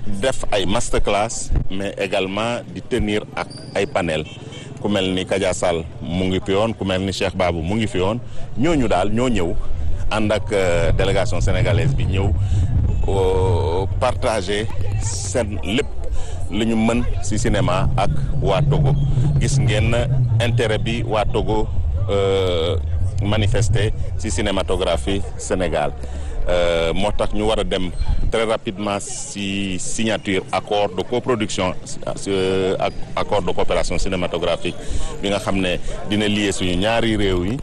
def ay masterclass mais également di tenir ak ay panel ku mel ni Kadia Sall mu ngi fi woon ku mel ni Cheikh Babou mu ngi fi woon ñooñu daal ñoo ñëw ànd ak délégation sénégalaise bi ñëw partager seen lépp li ñu mën ci cinéma ak waa Togo gis ngeen intérêt bi waa Togo manifester ci cinématographie Sénégal moo tax ñu war a dem très rapidement ci signature accord de coproduction ak accord de coopération cinématographique bi nga xam ne dina lier suñu ñaari réew yi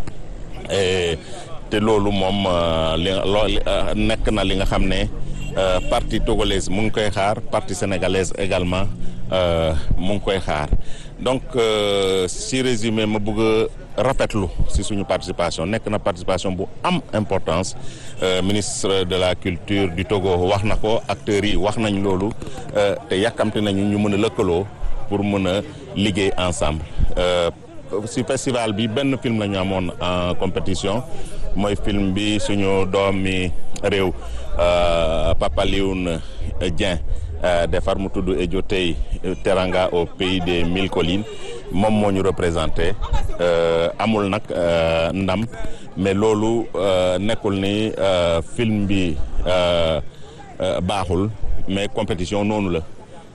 te loolu moom li loo nekk na li nga xam ne partie togolaise mu ngi koy xaar partie sénégalaise également mu ngi koy xaar donc si résumé ma bëgg a rafetlu si suñu participation nekk na participation bu am importance ministre de la culture du Togo wax na ko acteurs yi wax nañ loolu te yàkkamte nañu ñu mën a lëkkaloo pour mën a liggéey ensemble si festival bi benn film la ñu amoon en compétition mooy film bi suñu doomi réew Papa Lioune Dieng defar mu tudd Ejo tey Teranga au pays des mille collines moom moo ñu représenté amul nag ndam mais loolu nekkul ni film bi baaxul mais compétition noonu la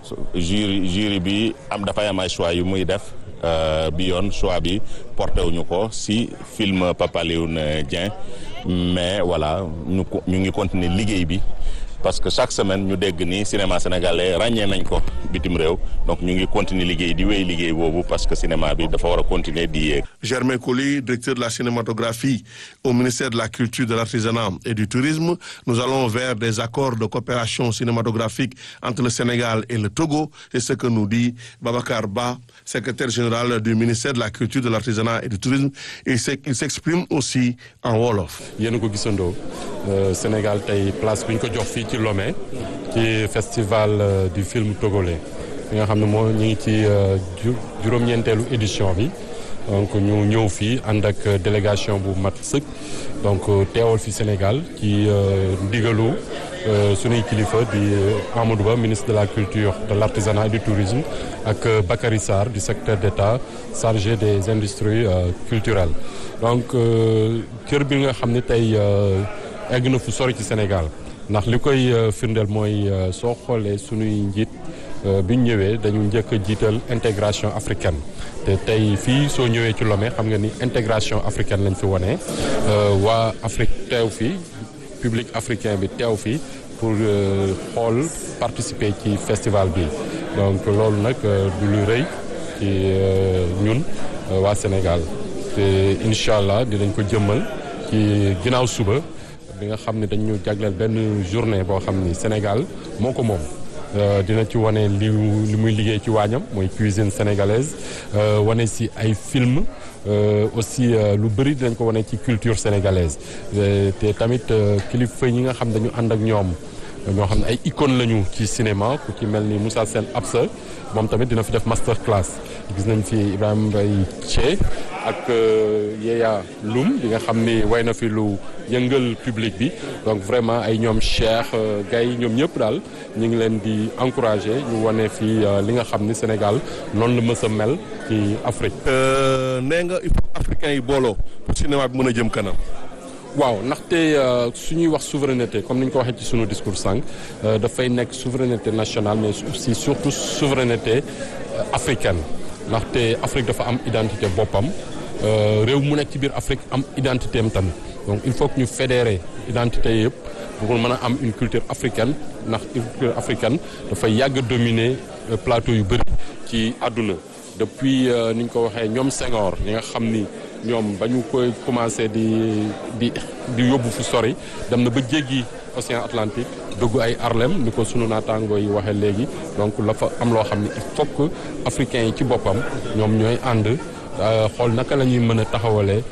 jury jury bi am dafay am ay choix yu muy def bi yoon choix bi porté wuñu ko si film Papa Lioune Dieng mais voilà ñu ñu ngi continuer liggéey bi parce que chaque semaine ñu dégg ni cinéma sénégalais ràññee nañ ko bitim réew donc ñu ngi continuer liggéey di wéy liggéey boobu parce que cinéma bi dafa war a continuer di yéeg. Germain Coly directeur de la cinématographie au ministère de la culture de l'artisanat et du tourisme nous allons vers des accords de coopération cinématographique entre le Sénégal et le Togo c'est ce que nous dit Babacar Ba secrétaire général du ministère de la culture de l'artisanat et du tourisme il s'exprime aussi en wolof. yéen a ko gisandoo Sénégal tey place bi ñu ko jox fii ci Lomé ci festival du film togolais bi nga xam ne moo ñu ngi ci juróom-ñeenteelu édition bi donc ñu ñëw fii ànd ak délégation bu mat sëkk donc teewal fi Sénégal ci ndigalu sunuy kilifa di Amadou Ba ministre de la culture de l'artisanat et du tourisme ak Bakary Sarr du secrétaire d'État chargé des industries culturelles donc kër bi nga xam ne tey egg na fu sori ci Sénégal ndax li koy firndeel mooy soo xoolee sunuy njiit bi ñu ñëwee dañu njëkk a jiital intégration africaine te tey fii soo ñëwee ci Lomé xam nga ni intégration africaine lañ fi wone waa Afrique teew fi public africain bi teew fi pour xool participer ci festival bi donc loolu nag du lu rëy ci ñun waa Sénégal te incha allah dinañ ko jëmmal ci ginnaaw suba bi nga xam ne dañu jagleel benn journée boo xam ni Sénégal moo ko moom dina ci wane li li muy liggéey ci waañam mooy cuisine sénégalaise wane si ay film aussi lu bëri dinañ ko wane ci culture sénégalaise te tamit kilifa yi nga xam dañu ànd ak ñoom ñoo xam ne ay icône lañu ci cinéma ku ci mel ni Moussa Sène Absa moom tamit dina fi def master class gis nañ fi Ibrahima Mbaye Thié ak Yeya Loum bi nga xam ni way na fi lu yëngal public bi donc vraiment ay ñoom Cheikh Gaye ñoom ñëpp daal ñu ngi leen di encourager ñu wane fii li nga xam ni Sénégal noonu la mës a mel ci Afrique. nee nga il faut africain yi booloo pour cinéma bi mën a jëm kanam. waaw ndaxte su ñuy wax souveraineté comme ni ñu ko waxee ci sunu discours sànq dafay nekk souveraineté nationale mais aussi surtout souveraineté africaine ndaxte Afrique dafa am identité boppam réew mu nekk ci biir Afrique am identité am tamit donc il faut que ñu fédérer identité yëpp pour mën a am une culture africaine ndax culture africaine dafay yàgg dominer plateau yu bëri ci àdduna depuis ni ñu ko waxee ñoom Senghor ñi nga xam ni ñoom ba ñu koy commencé di di di yóbbu fu sori dem na ba jéggi océan Atlantique dugg ay Harlem ni ko sunu naataangoo yi waxee léegi donc la fa am loo xam ne il faut que africains yi ci boppam ñoom ñooy ànd xool naka la ñuy mën a taxawalee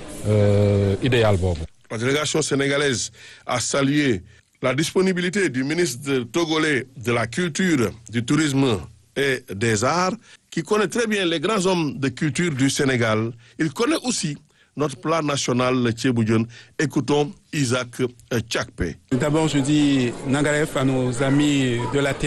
idéal boobu. La délégation sénégalaise a salué la disponibilité du ministre togolais de la culture, du tourisme et des arts, qui connaît très bien les grands hommes de culture du Sénégal. Il connaît aussi notre plat national, le Tchéboudion. Écoutons Isaac Tchakpe. D'abord, je dis Nangaref à nos amis de la terre.